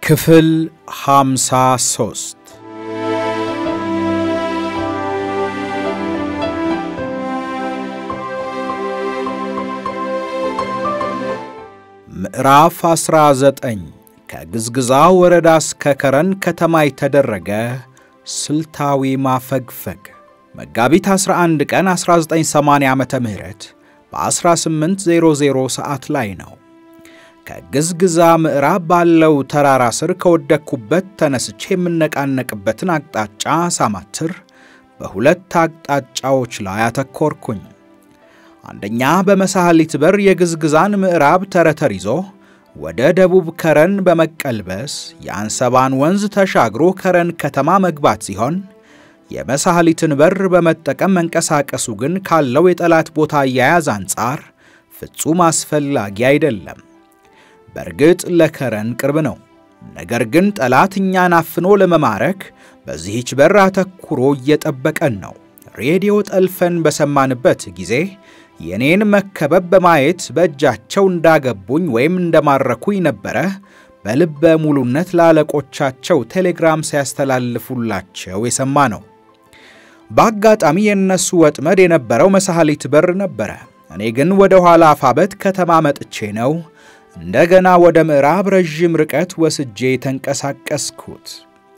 ክፍል ሃምሳ ሦስት ምዕራፍ 19 ከግዝግዛ ወረዳ እስከ ከረን ከተማ የተደረገ ስልታዊ ማፈግፈግ መጋቢት 11 ቀን 1980 ዓ.ም በ1800 ሰዓት ላይ ነው። ከግዝግዛ ምዕራብ ባለው ተራራ ስር ከወደቅኩበት ተነስቼ የምነቃነቅበትን አቅጣጫ ሳማትር በሁለት አቅጣጫዎች ላይ አተኮርኩኝ። አንደኛ በመሳህሊት በር የግዝግዛን ምዕራብ ተረተር ይዞ ወደ ደቡብ ከረን በመቀልበስ የአንሰባን ወንዝ ተሻግሮ ከረን ከተማ መግባት ሲሆን የመሳህሊትን በር በመጠቀም መንቀሳቀሱ ግን ካለው የጠላት ቦታ አያያዝ አንጻር ፍጹም አስፈላጊ አይደለም። በእርግጥ ለከረን ቅርብ ነው። ነገር ግን ጠላት እኛን አፍኖ ለመማረክ በዚህች በር አተኩሮ እየጠበቀን ነው። ሬዲዮ ጠልፈን በሰማንበት ጊዜ የኔን መከበብ በማየት በእጃቸው እንዳገቡኝ ወይም እንደማረኩኝ ነበረ በልበ ሙሉነት ለአለቆቻቸው ቴሌግራም ሲያስተላልፉላቸው የሰማ ነው። በአጋጣሚ የእነሱ ወጥመድ የነበረው መሳህሊት በር ነበረ። እኔ ግን ወደ ኋላ አፋበት ከተማ መጥቼ ነው እንደገና ወደ ምዕራብ ረዥም ርቀት ወስጄ የተንቀሳቀስኩት።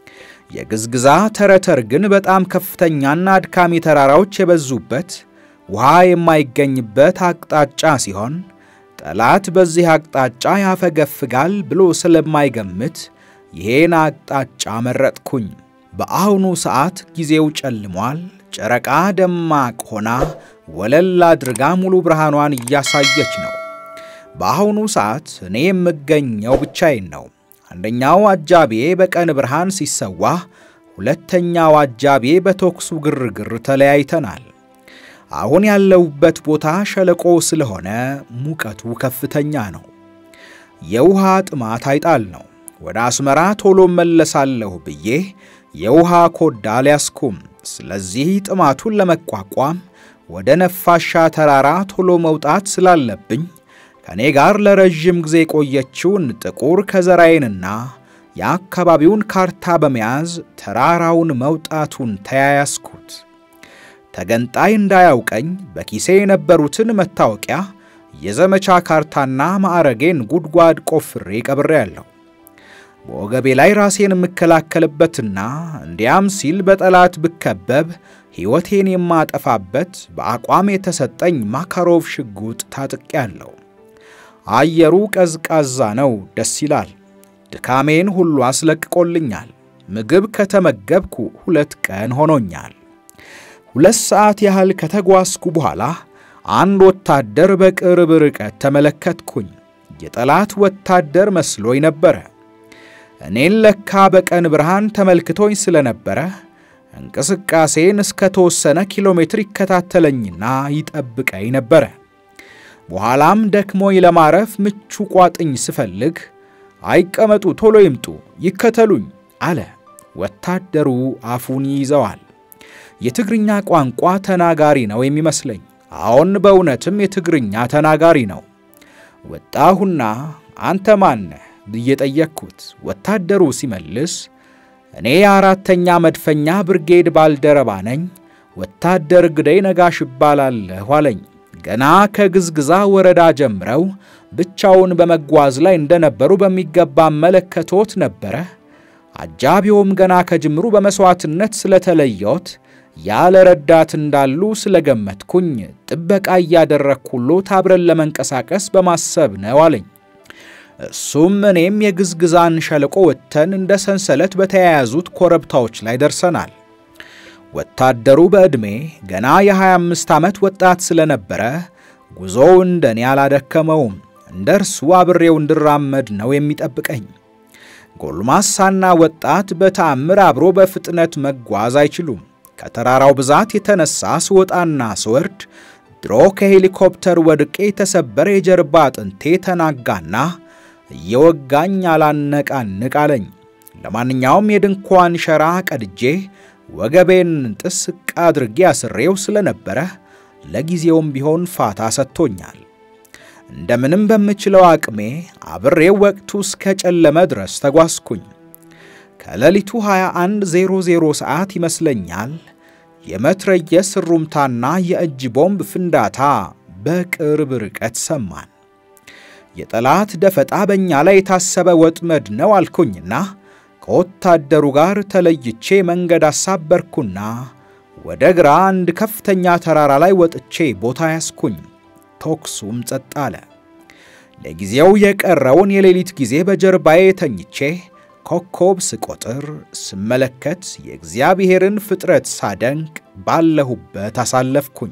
የግዝግዛ ተረተር ግን በጣም ከፍተኛና አድካሚ ተራራዎች የበዙበት ውሃ የማይገኝበት አቅጣጫ ሲሆን ጠላት በዚህ አቅጣጫ ያፈገፍጋል ብሎ ስለማይገምት ይሄን አቅጣጫ መረጥኩኝ። በአሁኑ ሰዓት ጊዜው ጨልሟል። ጨረቃ ደማቅ ሆና ወለል አድርጋ ሙሉ ብርሃኗን እያሳየች ነው። በአሁኑ ሰዓት እኔ የምገኘው ብቻዬን ነው። አንደኛው አጃቢዬ በቀን ብርሃን ሲሰዋ፣ ሁለተኛው አጃቢዬ በተኩሱ ግርግር ተለያይተናል። አሁን ያለሁበት ቦታ ሸለቆ ስለሆነ ሙቀቱ ከፍተኛ ነው። የውሃ ጥማት አይጣል ነው። ወደ አስመራ ቶሎ መለሳለሁ ብዬ የውሃ ኮዳ ሊያስኩም። ስለዚህ ጥማቱን ለመቋቋም ወደ ነፋሻ ተራራ ቶሎ መውጣት ስላለብኝ ከእኔ ጋር ለረዥም ጊዜ የቆየችውን ጥቁር ከዘራዬንና የአካባቢውን ካርታ በመያዝ ተራራውን መውጣቱን ተያያዝኩት። ተገንጣይ እንዳያውቀኝ በኪሴ የነበሩትን መታወቂያ፣ የዘመቻ ካርታና ማዕረጌን ጉድጓድ ቆፍሬ ቀብሬያለሁ። በወገቤ ላይ ራሴን የምከላከልበትና እንዲያም ሲል በጠላት ብከበብ ሕይወቴን የማጠፋበት በአቋም የተሰጠኝ ማካሮቭ ሽጉጥ ታጥቄያለሁ። አየሩ ቀዝቃዛ ነው፣ ደስ ይላል። ድካሜን ሁሉ አስለቅቆልኛል። ምግብ ከተመገብኩ ሁለት ቀን ሆኖኛል። ሁለት ሰዓት ያህል ከተጓዝኩ በኋላ አንድ ወታደር በቅርብ ርቀት ተመለከትኩኝ። የጠላት ወታደር መስሎኝ ነበረ። እኔን ለካ በቀን ብርሃን ተመልክቶኝ ስለነበረ እንቅስቃሴን እስከ ተወሰነ ኪሎ ሜትር ይከታተለኝና ይጠብቀኝ ነበረ። በኋላም ደክሞኝ ለማረፍ ምቹ ቋጥኝ ስፈልግ አይቀመጡ፣ ቶሎ ይምጡ፣ ይከተሉኝ አለ። ወታደሩ አፉን ይይዘዋል። የትግርኛ ቋንቋ ተናጋሪ ነው የሚመስለኝ። አዎን በእውነትም የትግርኛ ተናጋሪ ነው። ወጣሁና አንተ ማነህ ብዬ ጠየቅኩት። ወታደሩ ሲመልስ እኔ የአራተኛ መድፈኛ ብርጌድ ባልደረባ ነኝ፣ ወታደር ግደይ ነጋሽ እባላለሁ አለኝ። ገና ከግዝግዛ ወረዳ ጀምረው ብቻውን በመጓዝ ላይ እንደነበሩ በሚገባ መለከቶት ነበረ። አጃቢውም ገና ከጅምሩ በመሥዋዕትነት ስለተለየዎት ያለ ረዳት እንዳሉ ስለገመትኩኝ ጥበቃ እያደረግኩሎት አብረን ለመንቀሳቀስ በማሰብ ነው አለኝ። እሱም እኔም የግዝግዛን ሸለቆ ወጥተን እንደ ሰንሰለት በተያያዙት ኮረብታዎች ላይ ደርሰናል። ወታደሩ በዕድሜ ገና የ25 ዓመት ወጣት ስለነበረ ጉዞው እንደኔ አላደከመውም። እንደ እርሱ አብሬው እንድራመድ ነው የሚጠብቀኝ። ጎልማሳና ወጣት በተአምር አብሮ በፍጥነት መጓዝ አይችሉም። ከተራራው ብዛት የተነሳ ስወጣና ስወርድ ድሮ ከሄሊኮፕተር ወድቄ የተሰበረ የጀርባ አጥንቴ ተናጋና እየወጋኝ አላነቃንቅ አለኝ። ለማንኛውም የድንኳን ሸራ ቀድጄ ወገቤን ጥስቅ አድርጌ አስሬው ስለነበረ ለጊዜውም ቢሆን ፋታ ሰጥቶኛል። እንደምንም በምችለው አቅሜ አብሬው ወቅቱ እስከ ጨለመ ድረስ ተጓዝኩኝ። ከሌሊቱ 21:00 ሰዓት ይመስለኛል የመትረየስ ሩምታና የእጅ ቦምብ ፍንዳታ በቅርብ ርቀት ሰማን። የጠላት ደፈጣ በእኛ ላይ የታሰበ ወጥመድ ነው አልኩኝና ከወታደሩ ጋር ተለይቼ መንገድ አሳበርኩና ወደ ግራ አንድ ከፍተኛ ተራራ ላይ ወጥቼ ቦታ ያስኩኝ። ተኩሱም ጸጥ አለ። ለጊዜው የቀረውን የሌሊት ጊዜ በጀርባዬ ተኝቼ ኮከብ ስቆጥር ስመለከት የእግዚአብሔርን ፍጥረት ሳደንቅ ባለሁበት አሳለፍኩኝ።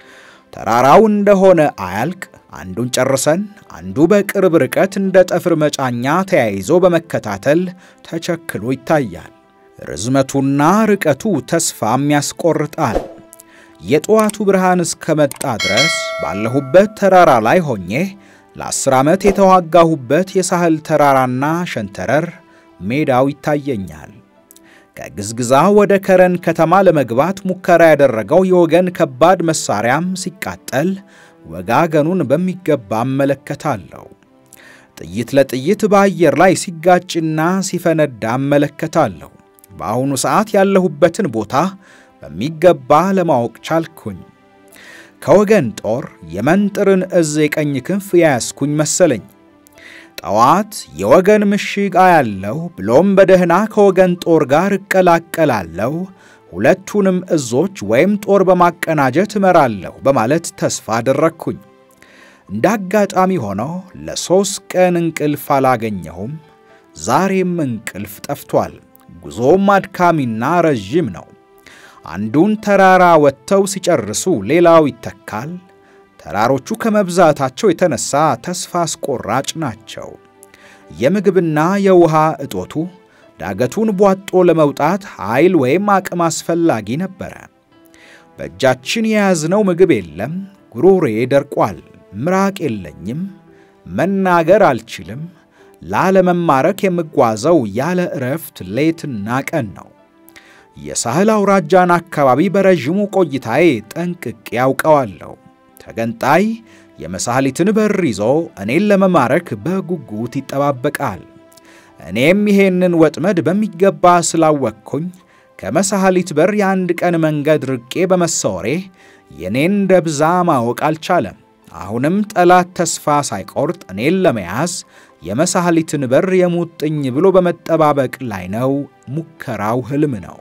ተራራው እንደሆነ አያልቅ አንዱን ጨርሰን አንዱ በቅርብ ርቀት እንደ ጠፍር መጫኛ ተያይዞ በመከታተል ተቸክሎ ይታያል። ርዝመቱና ርቀቱ ተስፋም ያስቆርጣል። የጠዋቱ ብርሃን እስከመጣ ድረስ ባለሁበት ተራራ ላይ ሆኜ ለአስር ዓመት የተዋጋሁበት የሳህል ተራራና ሸንተረር ሜዳው ይታየኛል። ከግዝግዛ ወደ ከረን ከተማ ለመግባት ሙከራ ያደረገው የወገን ከባድ መሳሪያም ሲቃጠል ወጋገኑን በሚገባ እመለከታለሁ። ጥይት ለጥይት በአየር ላይ ሲጋጭና ሲፈነዳ እመለከታለሁ። በአሁኑ ሰዓት ያለሁበትን ቦታ በሚገባ ለማወቅ ቻልኩኝ። ከወገን ጦር የመንጥርን እዝ የቀኝ ክንፍ የያዝኩኝ መሰለኝ። ጠዋት የወገን ምሽግ አያለሁ፣ ብሎም በደህና ከወገን ጦር ጋር እቀላቀላለሁ፣ ሁለቱንም እዞች ወይም ጦር በማቀናጀት እመራለሁ በማለት ተስፋ አደረግኩኝ። እንደ አጋጣሚ ሆኖ ለሦስት ቀን እንቅልፍ አላገኘሁም። ዛሬም እንቅልፍ ጠፍቷል። ጉዞም አድካሚና ረዥም ነው። አንዱን ተራራ ወጥተው ሲጨርሱ ሌላው ይተካል። ተራሮቹ ከመብዛታቸው የተነሳ ተስፋ አስቆራጭ ናቸው። የምግብና የውሃ እጦቱ ዳገቱን ቧጦ ለመውጣት ኃይል ወይም አቅም አስፈላጊ ነበረ። በእጃችን የያዝነው ምግብ የለም። ጉሮሬ ደርቋል። ምራቅ የለኝም። መናገር አልችልም። ላለመማረክ የምጓዘው ያለ ዕረፍት ሌትና ቀን ነው። የሳህል አውራጃን አካባቢ በረዥሙ ቆይታዬ ጠንቅቄ ያውቀዋለሁ። ተገንጣይ የመሳህሊትን በር ይዞ እኔን ለመማረክ በጉጉት ይጠባበቃል። እኔም ይሄንን ወጥመድ በሚገባ ስላወቅኩኝ ከመሳህሊት በር የአንድ ቀን መንገድ ርቄ በመሰወሬ የኔን ደብዛ ማወቅ አልቻለም። አሁንም ጠላት ተስፋ ሳይቆርጥ እኔን ለመያዝ የመሳህሊትን በር የሙጥኝ ብሎ በመጠባበቅ ላይ ነው። ሙከራው ሕልም ነው።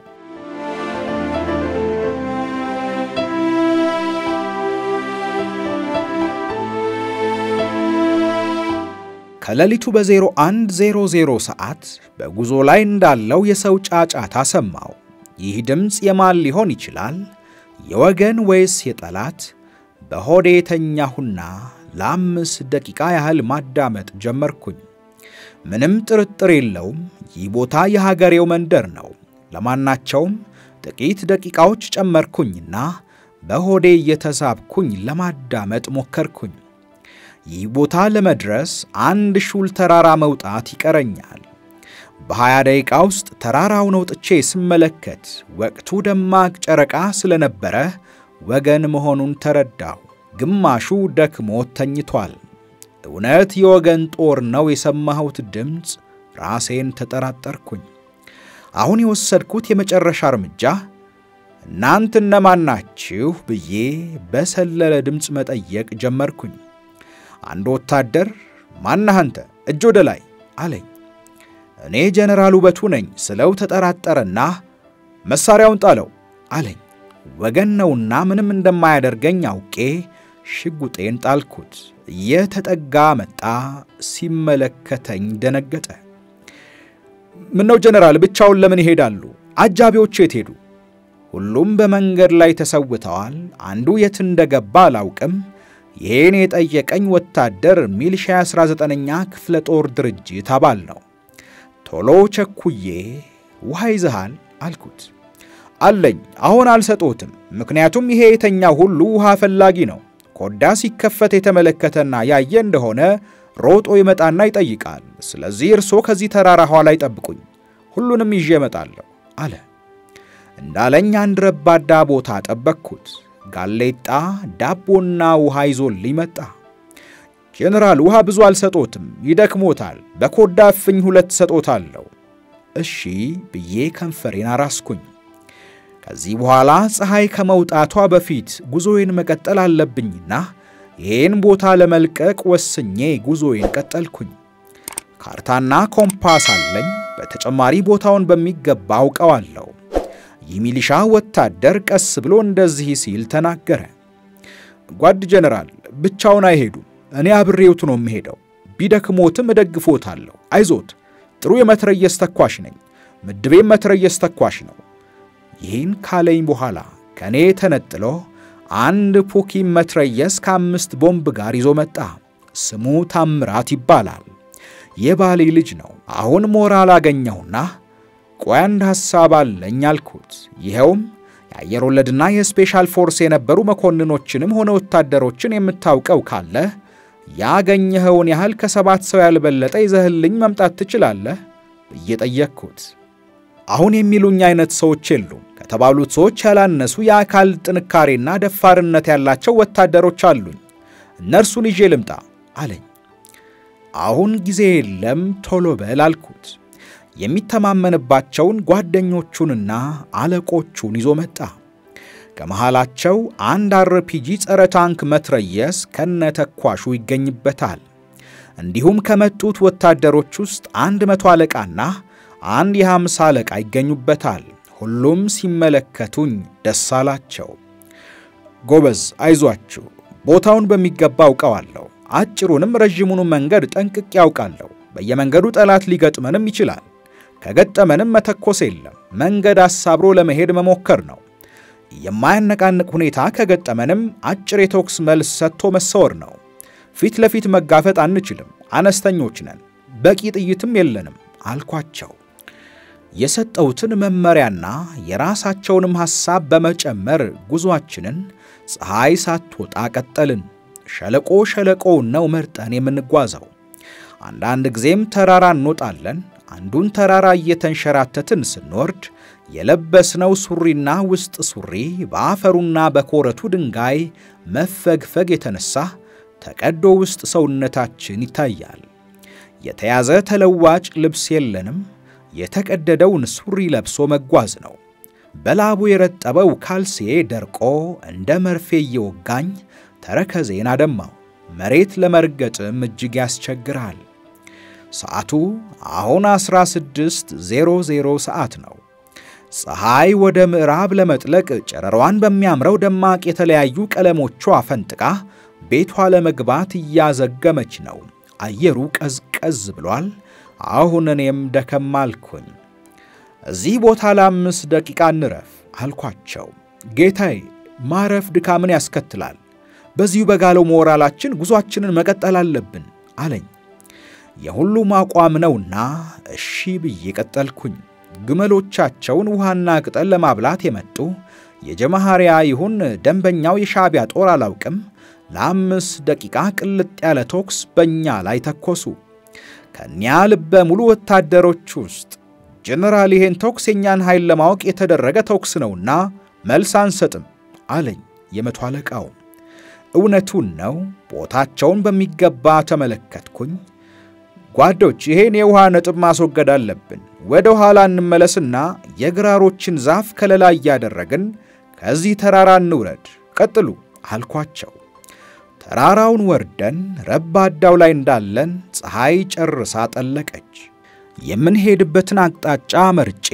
ከሌሊቱ በ0100 ሰዓት በጉዞ ላይ እንዳለው የሰው ጫጫታ ሰማው። ይህ ድምፅ የማን ሊሆን ይችላል? የወገን ወይስ የጠላት? በሆዴ የተኛሁና ለአምስት ደቂቃ ያህል ማዳመጥ ጀመርኩኝ። ምንም ጥርጥር የለውም፣ ይህ ቦታ የሀገሬው መንደር ነው። ለማናቸውም ጥቂት ደቂቃዎች ጨመርኩኝና በሆዴ እየተሳብኩኝ ለማዳመጥ ሞከርኩኝ። ይህ ቦታ ለመድረስ አንድ ሹል ተራራ መውጣት ይቀረኛል። በሀያ ደቂቃ ውስጥ ተራራውን ወጥቼ ስመለከት ወቅቱ ደማቅ ጨረቃ ስለነበረ ወገን መሆኑን ተረዳሁ። ግማሹ ደክሞት ተኝቷል። እውነት የወገን ጦር ነው የሰማሁት ድምፅ? ራሴን ተጠራጠርኩኝ። አሁን የወሰድኩት የመጨረሻ እርምጃ እናንት እነማን ናችሁ ብዬ በሰለለ ድምፅ መጠየቅ ጀመርኩኝ። አንድ ወታደር ማነህ አንተ? እጅ ወደ ላይ አለኝ። እኔ ጀነራል ውበቱ ነኝ ስለው ተጠራጠረና መሳሪያውን ጣለው አለኝ። ወገን ነውና ምንም እንደማያደርገኝ አውቄ ሽጉጤን ጣልኩት። እየተጠጋ መጣ። ሲመለከተኝ ደነገጠ። ምነው ጀነራል ብቻውን ለምን ይሄዳሉ? አጃቢዎቹ የት ሄዱ? ሁሉም በመንገድ ላይ ተሰውተዋል። አንዱ የት እንደገባ አላውቅም። ይሄን የጠየቀኝ ወታደር ሚሊሻ 19ኛ ክፍለ ጦር ድርጅት አባል ነው። ቶሎ ቸኩዬ ውሃ ይዘሃል አልኩት። አለኝ፣ አሁን አልሰጦትም። ምክንያቱም ይሄ የተኛ ሁሉ ውሃ ፈላጊ ነው። ኮዳ ሲከፈት የተመለከተና ያየ እንደሆነ ሮጦ ይመጣና ይጠይቃል። ስለዚህ እርሶ ከዚህ ተራራ ኋላ ይጠብቁኝ፣ ሁሉንም ይዤ እመጣለሁ አለ። እንዳለኝ አንድ ረባዳ ቦታ ጠበቅኩት። ጋሌጣ ዳቦና ውሃ ይዞልኝ መጣ። ጄኔራል ውሃ ብዙ አልሰጦትም፣ ይደክሞታል። በኮዳ እፍኝ ሁለት ሰጦታለሁ። እሺ ብዬ ከንፈሬን አራስኩኝ። ከዚህ በኋላ ፀሐይ ከመውጣቷ በፊት ጉዞዬን መቀጠል አለብኝና ይህን ቦታ ለመልቀቅ ወስኜ ጉዞዬን ቀጠልኩኝ። ካርታና ኮምፓስ አለኝ። በተጨማሪ ቦታውን በሚገባ አውቀዋለሁ። ይህ ሚሊሻ ወታደር ቀስ ብሎ እንደዚህ ሲል ተናገረ። ጓድ ጀነራል ብቻውን አይሄዱም። እኔ አብሬውት ነው የምሄደው። ቢደክሞትም እደግፎታለሁ። አይዞት፣ ጥሩ የመትረየስ ተኳሽ ነኝ። ምድቤም መትረየስ ተኳሽ ነው። ይህን ካለኝ በኋላ ከእኔ ተነጥሎ አንድ ፑኪም መትረየስ ከአምስት ቦምብ ጋር ይዞ መጣ። ስሙ ታምራት ይባላል። የባሌ ልጅ ነው። አሁን ሞራል አገኘሁና ቆይ አንድ ሐሳብ አለኝ አልኩት። ይኸውም የአየር ወለድና የስፔሻል ፎርስ የነበሩ መኮንኖችንም ሆነ ወታደሮችን የምታውቀው ካለ ያገኘኸውን ያህል ከሰባት ሰው ያልበለጠ ይዘህልኝ መምጣት ትችላለህ ብዬ ጠየቅኩት። አሁን የሚሉኝ አይነት ሰዎች የሉም። ከተባሉት ሰዎች ያላነሱ የአካል ጥንካሬና ደፋርነት ያላቸው ወታደሮች አሉኝ። እነርሱን ይዤ ልምጣ አለኝ። አሁን ጊዜ የለም፣ ቶሎ በል አልኩት። የሚተማመንባቸውን ጓደኞቹንና አለቆቹን ይዞ መጣ። ከመሃላቸው አንድ አርፒጂ ጸረ ታንክ መትረየስ ከነተኳሹ ይገኝበታል። እንዲሁም ከመጡት ወታደሮች ውስጥ አንድ መቶ አለቃና አንድ የሃምሳ አለቃ ይገኙበታል። ሁሉም ሲመለከቱኝ ደስ አላቸው። ጎበዝ፣ አይዟችሁ፣ ቦታውን በሚገባ አውቀዋለሁ። አጭሩንም ረዥሙንም መንገድ ጠንቅቄ ያውቃለሁ። በየመንገዱ ጠላት ሊገጥመንም ይችላል። ከገጠመንም መተኮስ የለም፣ መንገድ አሳብሮ ለመሄድ መሞከር ነው። የማያነቃንቅ ሁኔታ ከገጠመንም አጭር የተኩስ መልስ ሰጥቶ መሰወር ነው። ፊት ለፊት መጋፈጥ አንችልም፣ አነስተኞች ነን፣ በቂ ጥይትም የለንም አልኳቸው። የሰጠሁትን መመሪያና የራሳቸውንም ሐሳብ በመጨመር ጉዞአችንን ፀሐይ ሳትወጣ ቀጠልን። ሸለቆ ሸለቆውን ነው መርጠን የምንጓዘው። አንዳንድ ጊዜም ተራራ እንወጣለን። አንዱን ተራራ እየተንሸራተትን ስንወርድ የለበስነው ሱሪና ውስጥ ሱሪ በአፈሩና በኮረቱ ድንጋይ መፈግፈግ የተነሳ ተቀዶ ውስጥ ሰውነታችን ይታያል። የተያዘ ተለዋጭ ልብስ የለንም። የተቀደደውን ሱሪ ለብሶ መጓዝ ነው። በላቡ የረጠበው ካልሲዬ ደርቆ እንደ መርፌ እየወጋኝ ተረከዜን አደማው። መሬት ለመርገጥም እጅግ ያስቸግራል። ሰዓቱ አሁን 16:00 ሰዓት ነው። ፀሐይ ወደ ምዕራብ ለመጥለቅ ጨረሯን በሚያምረው ደማቅ የተለያዩ ቀለሞቿ ፈንጥቃ ቤቷ ለመግባት እያዘገመች ነው። አየሩ ቀዝቀዝ ብሏል። አሁን እኔም ደከም አልኩኝ። እዚህ ቦታ ለአምስት ደቂቃ እንረፍ አልኳቸው። ጌታዬ፣ ማረፍ ድካምን ያስከትላል። በዚሁ በጋለው ሞራላችን ጉዞአችንን መቀጠል አለብን አለኝ። የሁሉም አቋም ነውና እሺ ብዬ ቀጠልኩኝ። ግመሎቻቸውን ውሃና ቅጠል ለማብላት የመጡ የጀመሃሪያ ይሁን ደንበኛው የሻዕቢያ ጦር አላውቅም፣ ለአምስት ደቂቃ ቅልጥ ያለ ተኩስ በእኛ ላይ ተኮሱ። ከእኒያ ልበ ሙሉ ወታደሮች ውስጥ ጀነራል፣ ይሄን ተኩስ የእኛን ኃይል ለማወቅ የተደረገ ተኩስ ነውና መልስ አንሰጥም አለኝ የመቶ አለቃው። እውነቱን ነው። ቦታቸውን በሚገባ ተመለከትኩኝ። ጓዶች፣ ይሄን የውሃ ነጥብ ማስወገድ አለብን። ወደ ኋላ እንመለስና የግራሮችን ዛፍ ከለላ እያደረግን ከዚህ ተራራ እንውረድ። ቀጥሉ አልኳቸው። ተራራውን ወርደን ረባዳው ላይ እንዳለን ፀሐይ ጨርሳ ጠለቀች። የምንሄድበትን አቅጣጫ መርጬ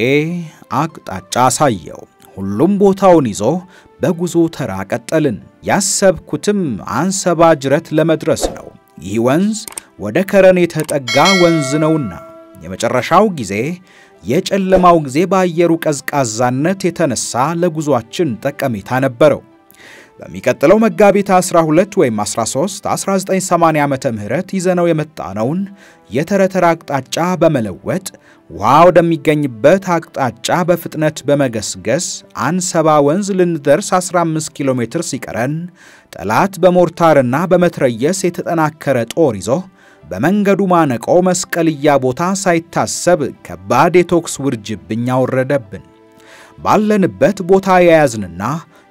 አቅጣጫ አሳየው። ሁሉም ቦታውን ይዞ በጉዞ ተራ ቀጠልን። ያሰብኩትም አንሰባ ጅረት ለመድረስ ነው። ይህ ወንዝ ወደ ከረን የተጠጋ ወንዝ ነውና የመጨረሻው ጊዜ የጨለማው ጊዜ በአየሩ ቀዝቃዛነት የተነሳ ለጉዞአችን ጠቀሜታ ነበረው። በሚቀጥለው መጋቢት 12 ወይም 13 1980 ዓመተ ምህረት ይዘነው የመጣነውን የተረተራ አቅጣጫ በመለወጥ ውሃ ወደሚገኝበት አቅጣጫ በፍጥነት በመገስገስ አንሰባ ወንዝ ልንደርስ 15 ኪሎ ሜትር ሲቀረን ጠላት በሞርታርና በመትረየስ የተጠናከረ ጦር ይዞ በመንገዱ ማነቆ መስቀልያ ቦታ ሳይታሰብ ከባድ የተኩስ ውርጅብኝ አወረደብን። ባለንበት ቦታ የያዝንና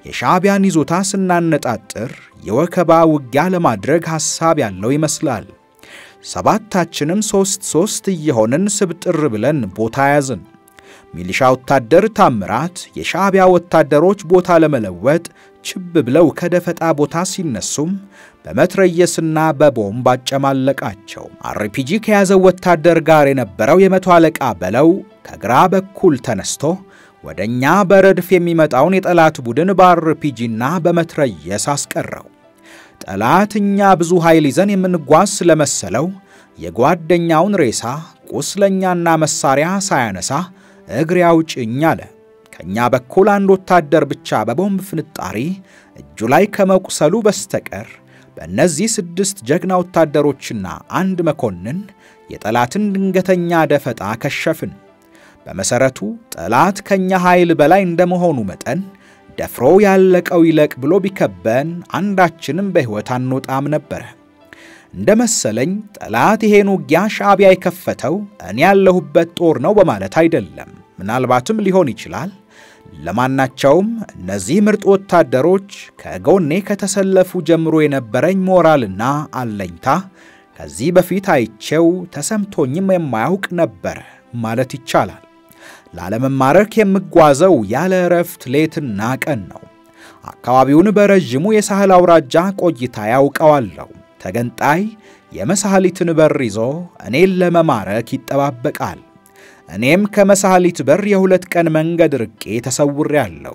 የሻዕቢያን ይዞታ ስናነጣጥር የወከባ ውጊያ ለማድረግ ሐሳብ ያለው ይመስላል። ሰባታችንም ሦስት ሦስት እየሆንን ስብጥር ብለን ቦታ ያዝን። ሚሊሻ ወታደር ታምራት የሻዕቢያ ወታደሮች ቦታ ለመለወጥ ችብ ብለው ከደፈጣ ቦታ ሲነሱም በመትረየስና በቦምብ አጨማለቃቸው። አርፒጂ ከያዘው ወታደር ጋር የነበረው የመቶ አለቃ በለው ከግራ በኩል ተነስቶ ወደ እኛ በረድፍ የሚመጣውን የጠላት ቡድን በአርፒጂና በመትረየስ አስቀረው። ጠላት እኛ ብዙ ኃይል ይዘን የምንጓዝ ስለመሰለው የጓደኛውን ሬሳ ቁስለኛና መሳሪያ ሳያነሳ እግሬ አውጭኝ አለ። ከእኛ በኩል አንድ ወታደር ብቻ በቦምብ ፍንጣሪ እጁ ላይ ከመቁሰሉ በስተቀር በእነዚህ ስድስት ጀግና ወታደሮችና አንድ መኮንን የጠላትን ድንገተኛ ደፈጣ ከሸፍን። በመሠረቱ ጠላት ከእኛ ኃይል በላይ እንደመሆኑ መጠን ደፍሮ ያለቀው ይለቅ ብሎ ቢከበን አንዳችንም በሕይወት አንወጣም ነበረ። እንደ መሰለኝ ጠላት ይሄን ውጊያ ሻዕቢያ የከፈተው እኔ ያለሁበት ጦር ነው በማለት አይደለም። ምናልባትም ሊሆን ይችላል። ለማናቸውም እነዚህ ምርጥ ወታደሮች ከጎኔ ከተሰለፉ ጀምሮ የነበረኝ ሞራልና አለኝታ ከዚህ በፊት አይቼው ተሰምቶኝም የማያውቅ ነበረ ማለት ይቻላል። ላለመማረክ የምጓዘው ያለ እረፍት ሌትና ቀን ነው። አካባቢውን በረዥሙ የሳህል አውራጃ ቆይታ ያውቀዋለሁ። ተገንጣይ የመሳህሊትን በር ይዞ እኔን ለመማረክ ይጠባበቃል። እኔም ከመሳህሊት በር የሁለት ቀን መንገድ ርቄ ተሰውሬአለሁ።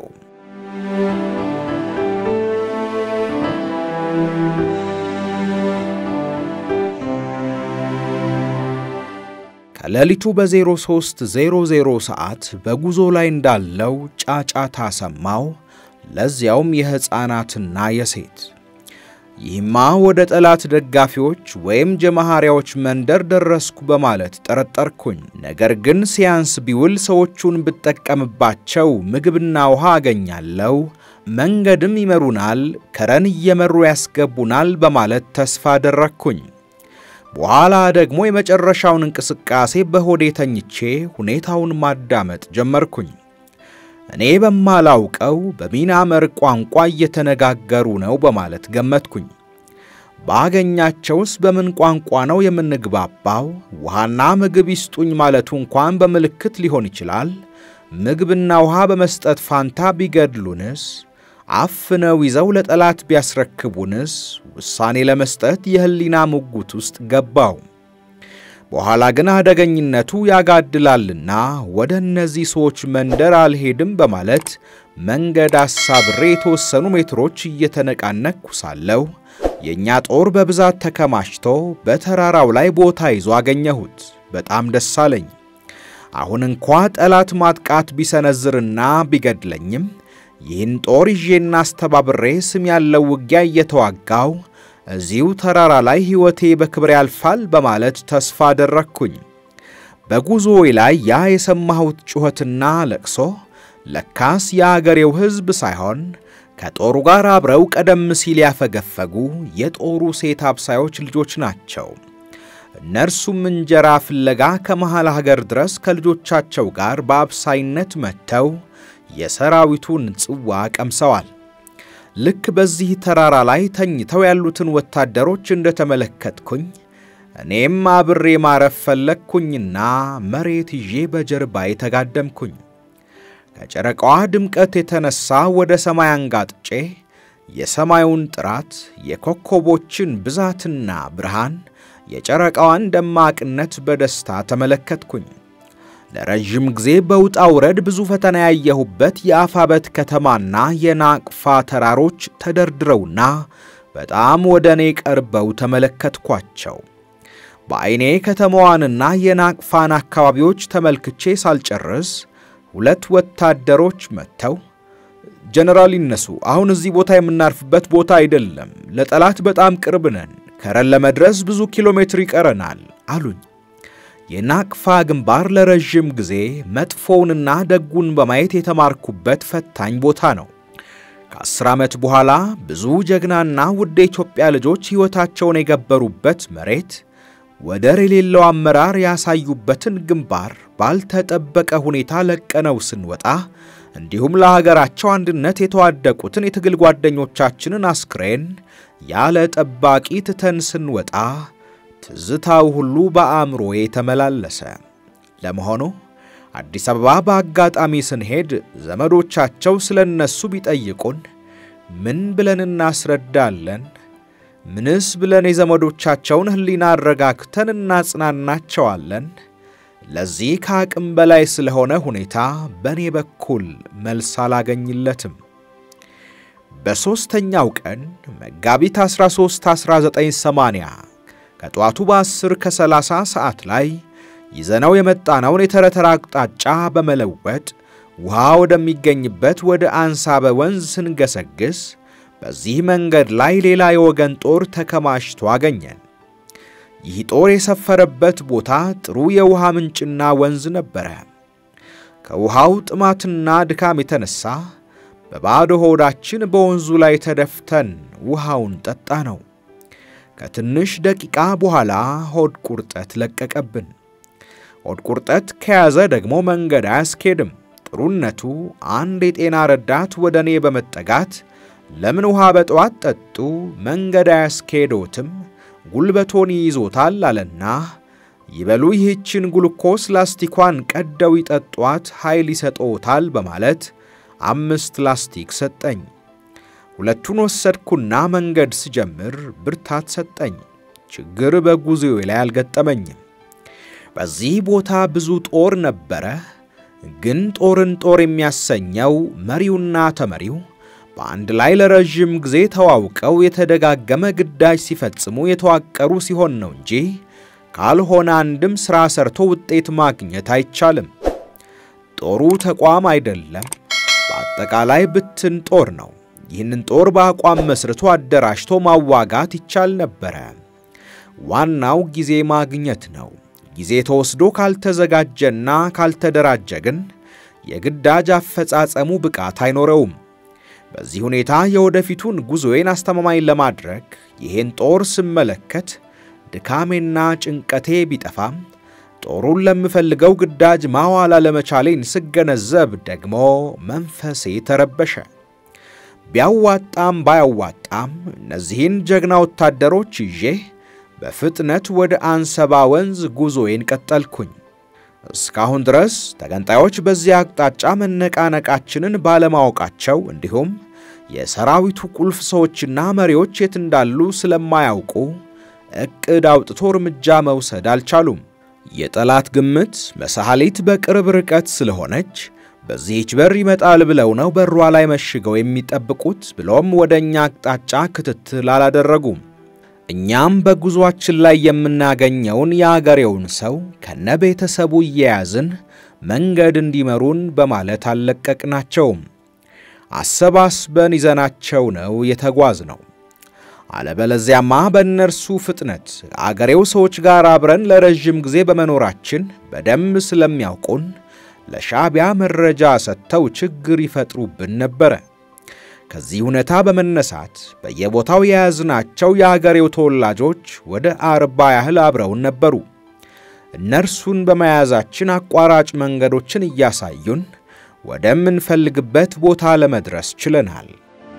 ከሌሊቱ በ0300 ሰዓት በጉዞ ላይ እንዳለው ጫጫታ ሰማው። ለዚያውም የሕፃናትና የሴት ይህማ ወደ ጠላት ደጋፊዎች ወይም ጀማሃሪያዎች መንደር ደረስኩ በማለት ጠረጠርኩኝ። ነገር ግን ሲያንስ ቢውል ሰዎቹን ብጠቀምባቸው ምግብና ውሃ አገኛለሁ፣ መንገድም ይመሩናል፣ ከረን እየመሩ ያስገቡናል በማለት ተስፋ አደረግኩኝ። በኋላ ደግሞ የመጨረሻውን እንቅስቃሴ በሆዴ ተኝቼ ሁኔታውን ማዳመጥ ጀመርኩኝ። እኔ በማላውቀው በሚናመር ቋንቋ እየተነጋገሩ ነው በማለት ገመትኩኝ። ባገኛቸውስ በምን ቋንቋ ነው የምንግባባው? ውሃና ምግብ ይስጡኝ ማለቱ እንኳን በምልክት ሊሆን ይችላል። ምግብና ውሃ በመስጠት ፋንታ ቢገድሉንስ? አፍነው ይዘው ለጠላት ቢያስረክቡንስ? ውሳኔ ለመስጠት የሕሊና ሙጉት ውስጥ ገባው። በኋላ ግን አደገኝነቱ ያጋድላልና ወደ እነዚህ ሰዎች መንደር አልሄድም በማለት መንገድ አሳብሬ የተወሰኑ ሜትሮች እየተነቃነቅኩ ሳለሁ የእኛ ጦር በብዛት ተከማችቶ በተራራው ላይ ቦታ ይዞ አገኘሁት። በጣም ደስ አለኝ። አሁን እንኳ ጠላት ማጥቃት ቢሰነዝርና ቢገድለኝም ይህን ጦር ይዤና አስተባብሬ ስም ያለው ውጊያ እየተዋጋው እዚሁ ተራራ ላይ ሕይወቴ በክብር ያልፋል በማለት ተስፋ አደረግኩኝ። በጉዞዬ ላይ ያ የሰማሁት ጩኸትና ለቅሶ ለካስ የአገሬው ሕዝብ ሳይሆን ከጦሩ ጋር አብረው ቀደም ሲል ያፈገፈጉ የጦሩ ሴት አብሳዮች ልጆች ናቸው። እነርሱም እንጀራ ፍለጋ ከመሃል ሀገር ድረስ ከልጆቻቸው ጋር በአብሳይነት መጥተው የሰራዊቱን ጽዋ ቀምሰዋል። ልክ በዚህ ተራራ ላይ ተኝተው ያሉትን ወታደሮች እንደተመለከትኩኝ እኔም አብሬ ማረፍ ፈለግኩኝና መሬት ይዤ በጀርባዬ ተጋደምኩኝ። ከጨረቃዋ ድምቀት የተነሳ ወደ ሰማይ አንጋጥጬ የሰማዩን ጥራት፣ የኮከቦችን ብዛትና ብርሃን፣ የጨረቃዋን ደማቅነት በደስታ ተመለከትኩኝ። ለረዥም ጊዜ በውጣ ውረድ ብዙ ፈተና ያየሁበት የአፋበት ከተማና የናቅፋ ተራሮች ተደርድረውና በጣም ወደ እኔ ቀርበው ተመለከትኳቸው። በዐይኔ ከተማዋንና የናቅፋን አካባቢዎች ተመልክቼ ሳልጨርስ ሁለት ወታደሮች መጥተው ጀነራል ይነሱ፣ አሁን እዚህ ቦታ የምናርፍበት ቦታ አይደለም፣ ለጠላት በጣም ቅርብ ነን፣ ከረን ለመድረስ ብዙ ኪሎ ሜትር ይቀረናል አሉኝ። የናቅፋ ግንባር ለረዥም ጊዜ መጥፎውንና ደጉን በማየት የተማርኩበት ፈታኝ ቦታ ነው። ከአስር ዓመት በኋላ ብዙ ጀግናና ውድ የኢትዮጵያ ልጆች ሕይወታቸውን የገበሩበት መሬት ወደር የሌለው አመራር ያሳዩበትን ግንባር ባልተጠበቀ ሁኔታ ለቀነው ስንወጣ እንዲሁም ለሀገራቸው አንድነት የተዋደቁትን የትግል ጓደኞቻችንን አስክሬን ያለ ጠባቂ ትተን ስንወጣ ትዝታው ሁሉ በአእምሮዬ ተመላለሰ። ለመሆኑ አዲስ አበባ በአጋጣሚ ስንሄድ ዘመዶቻቸው ስለ እነሱ ቢጠይቁን ምን ብለን እናስረዳለን? ምንስ ብለን የዘመዶቻቸውን ሕሊና አረጋግተን እናጽናናቸዋለን? ለዚህ ከአቅም በላይ ስለሆነ ሁኔታ በእኔ በኩል መልስ አላገኝለትም። በሦስተኛው ቀን መጋቢት 13 1980 ከጠዋቱ በ10 ከ30 ሰዓት ላይ ይዘነው የመጣነውን የተረተራ አቅጣጫ በመለወጥ ውሃ ወደሚገኝበት ወደ አንሳበ ወንዝ ስንገሰግስ በዚህ መንገድ ላይ ሌላ የወገን ጦር ተከማችቶ አገኘን። ይህ ጦር የሰፈረበት ቦታ ጥሩ የውሃ ምንጭና ወንዝ ነበረ። ከውሃው ጥማትና ድካም የተነሳ በባዶ ሆዳችን በወንዙ ላይ ተደፍተን ውሃውን ጠጣ ነው። ከትንሽ ደቂቃ በኋላ ሆድ ቁርጠት ለቀቀብን። ሆድ ቁርጠት ከያዘ ደግሞ መንገድ አያስኬድም። ጥሩነቱ አንድ የጤና ረዳት ወደ እኔ በመጠጋት ለምን ውሃ በጠዋት ጠጡ መንገድ አያስኬዶትም ጉልበቶን ይይዞታል አለና ይበሉ ይህችን ጉልኮስ ላስቲኳን ቀደው ይጠጧት ኃይል ይሰጦታል በማለት አምስት ላስቲክ ሰጠኝ። ሁለቱን ወሰድኩና መንገድ ስጀምር ብርታት ሰጠኝ። ችግር በጉዞዬ ላይ አልገጠመኝም። በዚህ ቦታ ብዙ ጦር ነበረ። ግን ጦርን ጦር የሚያሰኘው መሪውና ተመሪው በአንድ ላይ ለረዥም ጊዜ ተዋውቀው የተደጋገመ ግዳጅ ሲፈጽሙ የተዋቀሩ ሲሆን ነው እንጂ ካልሆነ አንድም ሥራ ሰርቶ ውጤት ማግኘት አይቻልም። ጦሩ ተቋም አይደለም፣ በአጠቃላይ ብትን ጦር ነው። ይህንን ጦር በአቋም መስርቶ አደራጅቶ ማዋጋት ይቻል ነበረ። ዋናው ጊዜ ማግኘት ነው። ጊዜ ተወስዶ ካልተዘጋጀና ካልተደራጀ ግን የግዳጅ አፈጻጸሙ ብቃት አይኖረውም። በዚህ ሁኔታ የወደፊቱን ጉዞዬን አስተማማኝ ለማድረግ ይህን ጦር ስመለከት ድካሜና ጭንቀቴ ቢጠፋም ጦሩን ለምፈልገው ግዳጅ ማዋል አለመቻሌን ስገነዘብ ደግሞ መንፈሴ ተረበሸ። ቢያዋጣም ባያዋጣም እነዚህን ጀግና ወታደሮች ይዤ በፍጥነት ወደ አንሰባ ወንዝ ጉዞዬን ቀጠልኩኝ። እስካሁን ድረስ ተገንጣዮች በዚህ አቅጣጫ መነቃነቃችንን ባለማወቃቸው እንዲሁም የሰራዊቱ ቁልፍ ሰዎችና መሪዎች የት እንዳሉ ስለማያውቁ ዕቅድ አውጥቶ እርምጃ መውሰድ አልቻሉም። የጠላት ግምት መሳሐሊት በቅርብ ርቀት ስለሆነች በዚህች በር ይመጣል ብለው ነው በሯ ላይ መሽገው የሚጠብቁት ብሎም ወደ እኛ አቅጣጫ ክትትል አላደረጉም። እኛም በጉዞአችን ላይ የምናገኘውን የአገሬውን ሰው ከነ ቤተሰቡ እየያዝን መንገድ እንዲመሩን በማለት አልለቀቅናቸውም። አሰባስበን ይዘናቸው ነው የተጓዝ ነው። አለበለዚያማ በእነርሱ ፍጥነት አገሬው ሰዎች ጋር አብረን ለረዥም ጊዜ በመኖራችን በደንብ ስለሚያውቁን ለሻዕቢያ መረጃ ሰጥተው ችግር ይፈጥሩብን ነበረ። ከዚህ ሁኔታ በመነሳት በየቦታው የያዝናቸው የአገሬው ተወላጆች ወደ አርባ ያህል አብረውን ነበሩ። እነርሱን በመያዛችን አቋራጭ መንገዶችን እያሳዩን ወደምንፈልግበት ቦታ ለመድረስ ችለናል።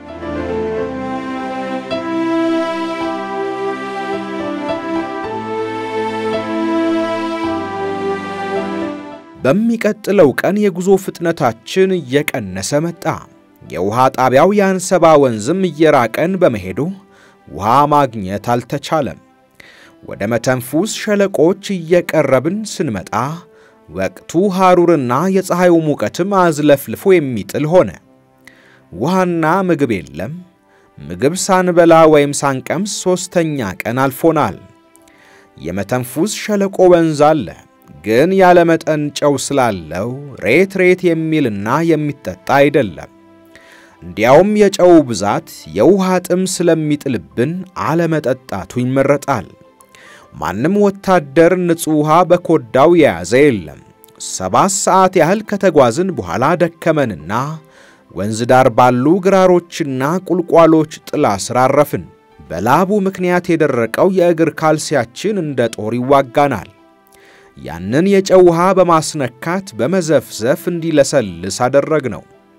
በሚቀጥለው ቀን የጉዞ ፍጥነታችን እየቀነሰ መጣ። የውሃ ጣቢያው የአንሰባ ወንዝም እየራቀን በመሄዱ ውሃ ማግኘት አልተቻለም። ወደ መተንፉስ ሸለቆች እየቀረብን ስንመጣ ወቅቱ ሐሩርና የፀሐዩ ሙቀትም አዝለፍልፎ የሚጥል ሆነ። ውሃና ምግብ የለም። ምግብ ሳንበላ ወይም ሳንቀምስ ሦስተኛ ቀን አልፎናል። የመተንፉስ ሸለቆ ወንዝ አለ ግን ያለ መጠን ጨው ስላለው ሬት ሬት የሚልና የሚጠጣ አይደለም። እንዲያውም የጨው ብዛት የውሃ ጥም ስለሚጥልብን አለመጠጣቱ ይመረጣል። ማንም ወታደር ንጹሕ ውሃ በኮዳው የያዘ የለም። ሰባት ሰዓት ያህል ከተጓዝን በኋላ ደከመንና ወንዝ ዳር ባሉ ግራሮችና ቁልቋሎች ጥላ ስር አረፍን። በላቡ ምክንያት የደረቀው የእግር ካልሲያችን እንደ ጦር ይዋጋናል። ያንን የጨው ውሃ በማስነካት በመዘፍዘፍ እንዲለሰልስ አደረግነው።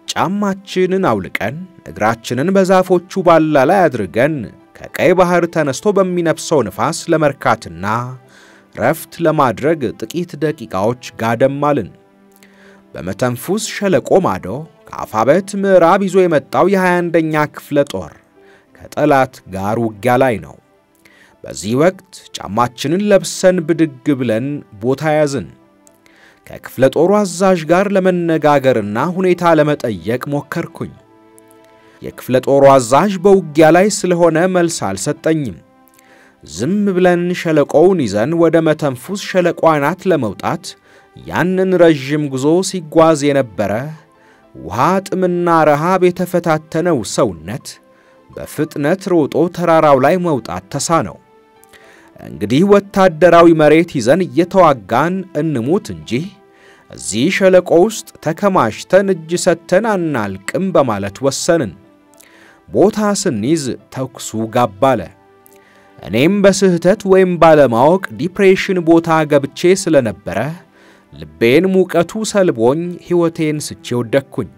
ጫማችንን አውልቀን እግራችንን በዛፎቹ ባላ ላይ አድርገን ከቀይ ባህር ተነስቶ በሚነፍሰው ንፋስ ለመርካትና ረፍት ለማድረግ ጥቂት ደቂቃዎች ጋደም አልን። በመተንፉስ ሸለቆ ማዶ ከአፋበት ምዕራብ ይዞ የመጣው የ21ኛ ክፍለ ጦር ከጠላት ጋር ውጊያ ላይ ነው። በዚህ ወቅት ጫማችንን ለብሰን ብድግ ብለን ቦታ ያዝን። ከክፍለ ጦሩ አዛዥ ጋር ለመነጋገርና ሁኔታ ለመጠየቅ ሞከርኩኝ። የክፍለ ጦሩ አዛዥ በውጊያ ላይ ስለሆነ መልስ አልሰጠኝም። ዝም ብለን ሸለቆውን ይዘን ወደ መተንፉስ ሸለቆ አናት ለመውጣት ያንን ረዥም ጉዞ ሲጓዝ የነበረ ውሃ ጥምና ረሃብ የተፈታተነው ሰውነት በፍጥነት ሮጦ ተራራው ላይ መውጣት ተሳነው። እንግዲህ ወታደራዊ መሬት ይዘን እየተዋጋን እንሙት እንጂ እዚህ ሸለቆ ውስጥ ተከማችተን እጅ ሰጥተን አናልቅም በማለት ወሰንን። ቦታ ስንይዝ ተኩሱ ጋብ አለ። እኔም በስህተት ወይም ባለማወቅ ዲፕሬሽን ቦታ ገብቼ ስለነበረ ልቤን ሙቀቱ ሰልቦኝ ሕይወቴን ስቼ ወደቅኩኝ።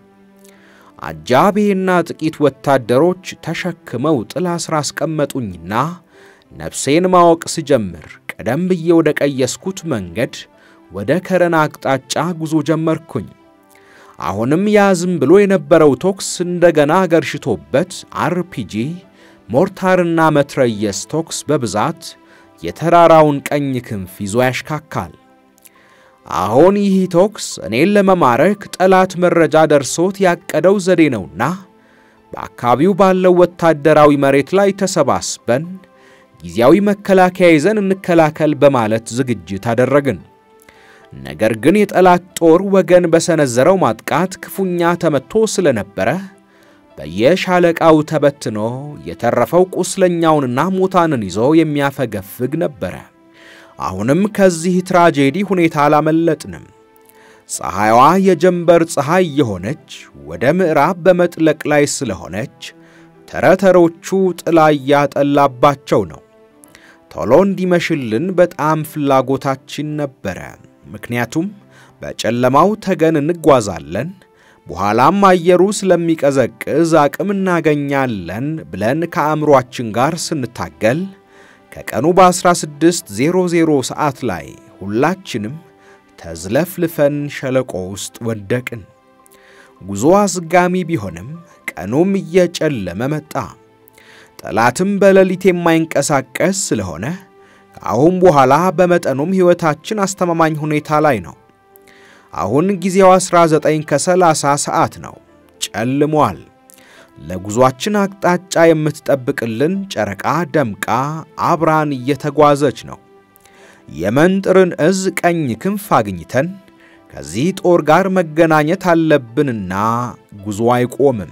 አጃቤና ጥቂት ወታደሮች ተሸክመው ጥላ ስር አስቀመጡኝና ነፍሴን ማወቅ ስጀምር ቀደም ብዬ ወደ ቀየስኩት መንገድ ወደ ከረን አቅጣጫ ጉዞ ጀመርኩኝ። አሁንም ያዝም ብሎ የነበረው ቶክስ እንደገና ገርሽቶበት አርፒጂ፣ ሞርታርና መትረየስ ቶክስ በብዛት የተራራውን ቀኝ ክንፍ ይዞ ያሽካካል። አሁን ይህ ቶክስ እኔን ለመማረክ ጠላት መረጃ ደርሶት ያቀደው ዘዴ ነውና በአካባቢው ባለው ወታደራዊ መሬት ላይ ተሰባስበን ጊዜያዊ መከላከያ ይዘን እንከላከል በማለት ዝግጅት አደረግን። ነገር ግን የጠላት ጦር ወገን በሰነዘረው ማጥቃት ክፉኛ ተመትቶ ስለነበረ በየሻለቃው ተበትኖ የተረፈው ቁስለኛውንና ሙታንን ይዞ የሚያፈገፍግ ነበረ። አሁንም ከዚህ ትራጄዲ ሁኔታ አላመለጥንም። ፀሐይዋ የጀንበር ፀሐይ የሆነች ወደ ምዕራብ በመጥለቅ ላይ ስለሆነች ተረተሮቹ ጥላ እያጠላባቸው ነው። ቶሎ እንዲመሽልን በጣም ፍላጎታችን ነበረ። ምክንያቱም በጨለማው ተገን እንጓዛለን፣ በኋላም አየሩ ስለሚቀዘቅዝ አቅም እናገኛለን ብለን ከአእምሮአችን ጋር ስንታገል ከቀኑ በ1600 ሰዓት ላይ ሁላችንም ተዝለፍልፈን ሸለቆ ውስጥ ወደቅን። ጉዞ አዝጋሚ ቢሆንም ቀኑም እየጨለመ መጣ። ጠላትም በሌሊት የማይንቀሳቀስ ስለሆነ ከአሁን በኋላ በመጠኑም ሕይወታችን አስተማማኝ ሁኔታ ላይ ነው። አሁን ጊዜው 19 ከ30 ሰዓት ነው። ጨልሟል። ለጉዟችን አቅጣጫ የምትጠብቅልን ጨረቃ ደምቃ አብራን እየተጓዘች ነው። የመንጥርን እዝ ቀኝ ክንፍ አግኝተን ከዚህ ጦር ጋር መገናኘት አለብንና ጉዞ አይቆምም።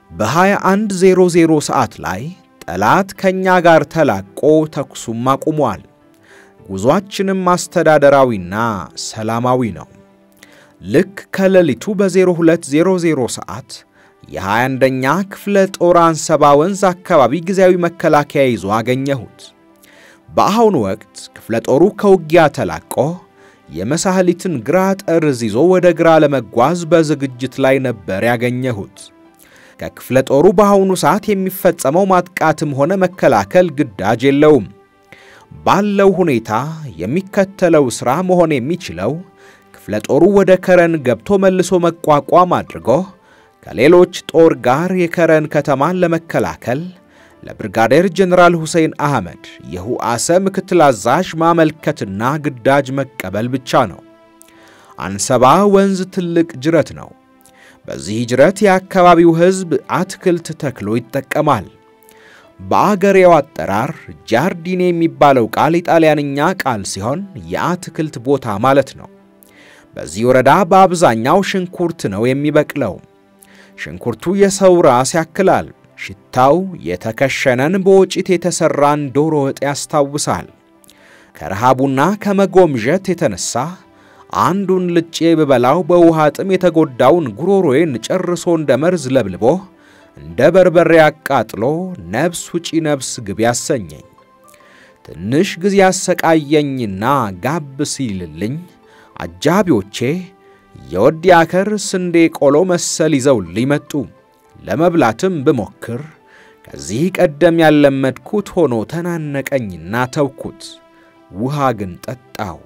በ2100 ሰዓት ላይ ጠላት ከእኛ ጋር ተላቆ ተኩሱም አቁሟል። ጉዞአችንም አስተዳደራዊና ሰላማዊ ነው። ልክ ከሌሊቱ በ0200 ሰዓት የ21ኛ ክፍለ ጦር አንሰባ ወንዝ አካባቢ ጊዜያዊ መከላከያ ይዞ አገኘሁት። በአሁኑ ወቅት ክፍለ ጦሩ ከውጊያ ተላቆ የመሳህሊትን ግራ ጠርዝ ይዞ ወደ ግራ ለመጓዝ በዝግጅት ላይ ነበር ያገኘሁት። ከክፍለ ጦሩ በአሁኑ ሰዓት የሚፈጸመው ማጥቃትም ሆነ መከላከል ግዳጅ የለውም። ባለው ሁኔታ የሚከተለው ሥራ መሆን የሚችለው ክፍለ ጦሩ ወደ ከረን ገብቶ መልሶ መቋቋም አድርጎ ከሌሎች ጦር ጋር የከረን ከተማን ለመከላከል ለብርጋዴር ጀነራል ሁሴን አህመድ የሁአሰ ምክትል አዛዥ ማመልከትና ግዳጅ መቀበል ብቻ ነው። አንሰባ ወንዝ ትልቅ ጅረት ነው። በዚህ ጅረት የአካባቢው ሕዝብ አትክልት ተክሎ ይጠቀማል። በአገሬው አጠራር ጃርዲኔ የሚባለው ቃል የጣሊያንኛ ቃል ሲሆን የአትክልት ቦታ ማለት ነው። በዚህ ወረዳ በአብዛኛው ሽንኩርት ነው የሚበቅለው። ሽንኩርቱ የሰው ራስ ያክላል። ሽታው የተከሸነን በወጭት የተሠራን ዶሮ ወጥ ያስታውሳል። ከረሃቡና ከመጎምዠት የተነሳ አንዱን ልጬ ብበላው በውሃ ጥም የተጎዳውን ጉሮሮዬን ጨርሶ እንደ መርዝ ለብልቦ እንደ በርበሬ አቃጥሎ ነፍስ ውጪ ነፍስ ግብ ያሰኘኝ። ትንሽ ጊዜ ያሰቃየኝና ጋብ ሲልልኝ አጃቢዎቼ የወዲ አከር ስንዴ ቆሎ መሰል ይዘውልኝ መጡ። ለመብላትም ብሞክር ከዚህ ቀደም ያለመድኩት ሆኖ ተናነቀኝና ተውኩት። ውሃ ግን ጠጣው።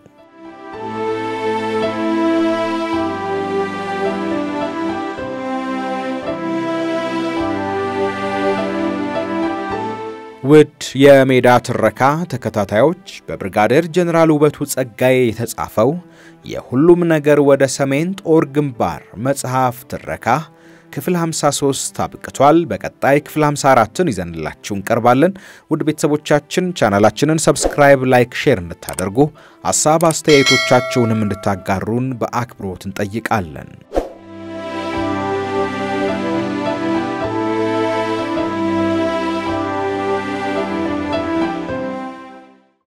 ውድ የሜዳ ትረካ ተከታታዮች በብርጋዴር ጀኔራል ውበቱ ጸጋዬ የተጻፈው የሁሉም ነገር ወደ ሰሜን ጦር ግንባር መጽሐፍ ትረካ ክፍል 53 አብቅቷል። በቀጣይ ክፍል 54ን ይዘንላችሁ እንቀርባለን። ውድ ቤተሰቦቻችን ቻናላችንን ሰብስክራይብ፣ ላይክ፣ ሼር እንድታደርጉ ሐሳብ አስተያየቶቻችሁንም እንድታጋሩን በአክብሮት እንጠይቃለን።